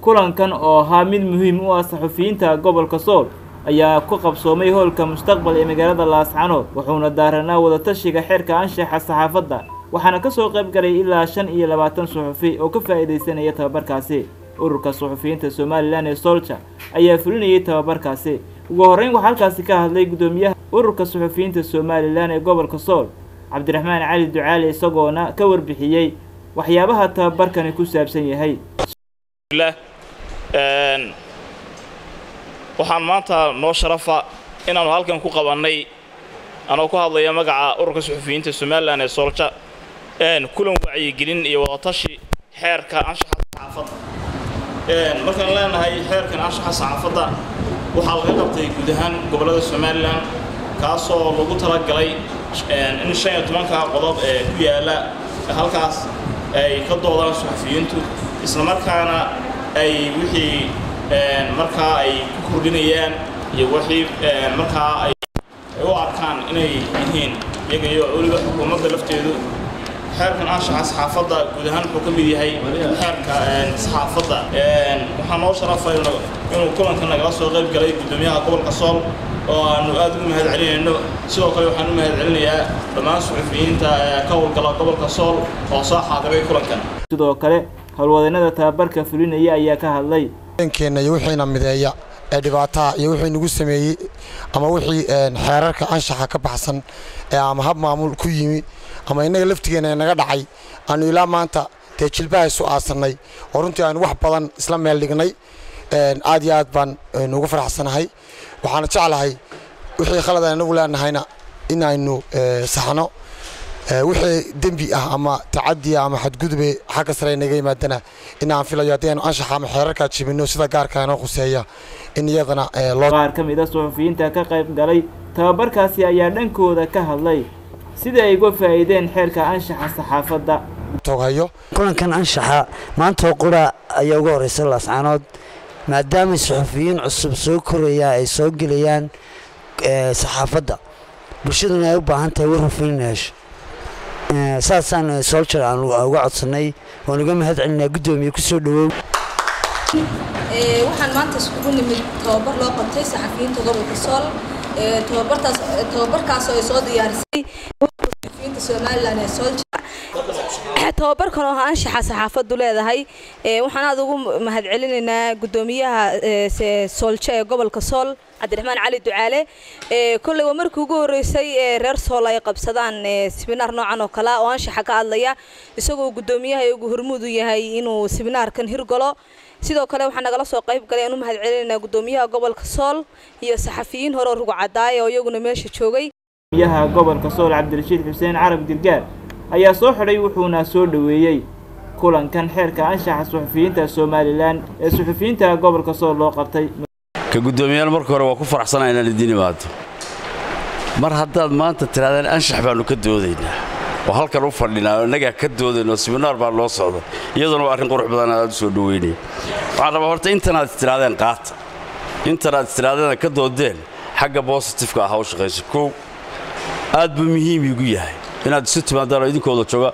kulankan oo ahaa mid muhiim u ah saxufiyiinta gobolka sool ayaa ku qabsoomay hoolka mustaqbal ee magaalada laascanood wuxuuna daaranaa wadatashiga xeerka anshaxa saxaafadda waxaana ka soo qayb galay ilaa shan iyo labaatan suxufi oo ka faa'iidaysanaya tababarkaasi ururka suxufiyiinta somalilan ee solja ayaa fulinayay tababarkaasi ugu horreyn waxaa halkaasi ka hadlay guddoomiyaha ururka suxufiyiinta somalilan ee gobolka sool cabdiraxmaan cali ducaali isagoona ka warbixiyey waxyaabaha tababarkani ku saabsan yahay waxaan maanta noo sharafa inaannu halkan ku qabannay anoo ku hadlaya magaca ururka suxufiyiinta somalilan ee soolja kulan wacyigelin iyo wadatashi xeerka anshaxa saxaafadda markaan leenahay xeerkan anshaxa saxaafadda waxaa laga qabtay guud ahaan gobollada somalilan kaasoo lagu talagalay in shan iyo tobanka qodob ee ku yaalla halkaas ay ka doodaan suxufiyiintu islamarkaana ay wixii markaa ay ku kordhinayaan iyo wixii markaa ay u arkaan inay yihiin iyaga iyo weliba xukuumadda lafteedu xeerkan anshaxa saxaafadda guud ahaan wuxuu ka mid yahay xeerka saxaafadda waxaa noo sharafay inuu kulanka nagala soo qayb galay guddoomiyaha gobolka sool oo aanu aad ugu mahad celinayno sidoo kale waxaan u mahad celinayaa dhammaan suxufiyiinta ka howlgala gobolka sool oo soo xaadiray kulankan sidoo kale howlwadeennada tababarka fulinaya ayaa ka hadlay keenna iyo wixiina mideeya ee dhibaataha iyo wixii nagu sameeyey ama wixii xeerarka anshaxa ka baxsan ee ama hab maamul ku yimi ama innaga laftigeenna ee naga dhacay aanu ilaa maanta dee jilbaha isu aasannay oo runtii aanu wax badan isla meel dhignay aad iyo aad baan nugu faraxsanahay waxaana jeclahay wixii khalad aan inagu leenahayna in aynu saxno wixii dembi ah ama tacadiya ama xadgudube xagga sare naga yimaadana in aan filayo haddii aynu anshaxa ama xeerarkaa jibinno sida gaarka inoo khuseeya in iyadana qaar ka mid a suxufiyiinta ka qayb galay tababarkaasi ayaa dhankooda ka hadlay sida ay uga faa'iideen xeerka anshaxa saxaafadda toghayo kulankan anshaxa maantoo qura ayaa uga horreysa laascaanood maadaama suxufiyiin cusub soo koraya ay soo gelayaan saxaafadda bulshaduna ay u baahan tahay war hufin in hesho saasaan soljar aan uga codsannay waan uga mahad celinaa guddoomiye ku soo dhawow waxaan maanta iskugu nimid tababar loo qabtay saxafiyiinta gobolka sool tababartaas tababarkaasoo ay soo diyaarisay saxafiyiinta somalilan ee solja tababarkan oo anshaxa saxaafaddu leedahay waxaan aad ugu mahad celinaynaa guddoomiyaha soolja ee gobolka sool cabdiraxmaan cali ducaale kolley waa markii ugu horreysay reer sool ay qabsadaan sibinaar noocan oo kale oo anshaxa ka hadlaya isagoo guddoomiyaha ugu hormuud u yahay inuu sibinaarkan hirgalo sidoo kale waxaa nagala soo qayb galay aan u mahad celinaynaa guddoomiyaha gobolka sool iyo saxafiyiin hore oo rugcadaaya oo iyaguna meesha joogay guddoomiyaha gobolka sool cabdirashiid xuseen carab dirgaar ayaa soo xidhay wuxuuna soo dhoweeyey kulankan xeerka anshaxa suxufiyiinta somalilan ee suxufiyiinta gobolka sool loo qabtay ka guddoomiyaal marka hore waa ku faraxsanaa inaan idiin imaado mar haddaad maanta tirahdeen anshax baannu ka doodaynaa oo halkan u fadhinaa oo innagaa ka doodayno siminaar baa loo socda iyaduna waa arrin qurux badan aad u soo dhoweynaya waxaan rabaa horta intanaad istirahdeen qaata intanaad istirahdeen ka doodeen xagga bositifka ah ha u shaqayso kow aad buu muhiim igu yahay inaad isu timaadaan oo idinkooda jooga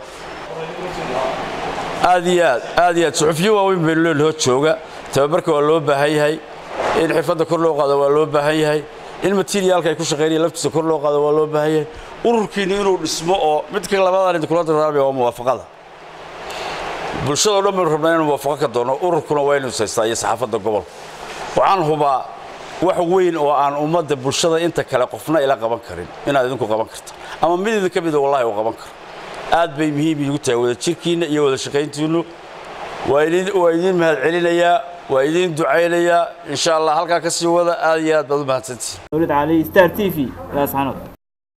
aad iyo aad aad iyo aad suxufiyo waaweyn baynu leenahoo jooga tababarka waa loo baahan yahay in xirfadda kor loo qaado waa loo baahan yahay in materiaalka ay ku shaqaynaya laftiisa kor loo qaado waa loo baahan yahay ururkiinni inuu dhismo oo midka labadan idinkula dardaarmaya waa muwaafaqada bulshadao dhan baynu rabnaa inaan muwaafaqo ka doonno ururkuna waa inuu saystaa iyo saxaafadda gobolka waxaan hubaa wax weyn oo aan ummadda bulshada inta kale qofna ila qaban karin inaad idinku qaban karta ama mid idinka mida wallahi uu qaban karo aad bay muhiim iigu tahay wada jirkiinna iyo wada shaqayntiinnu waa idiin mahad celinayaa waa idiin ducaynayaa insha allah halkaa ka sii wada aad iyo aad baad u mahadsantihin dowlad cali star t v laascanood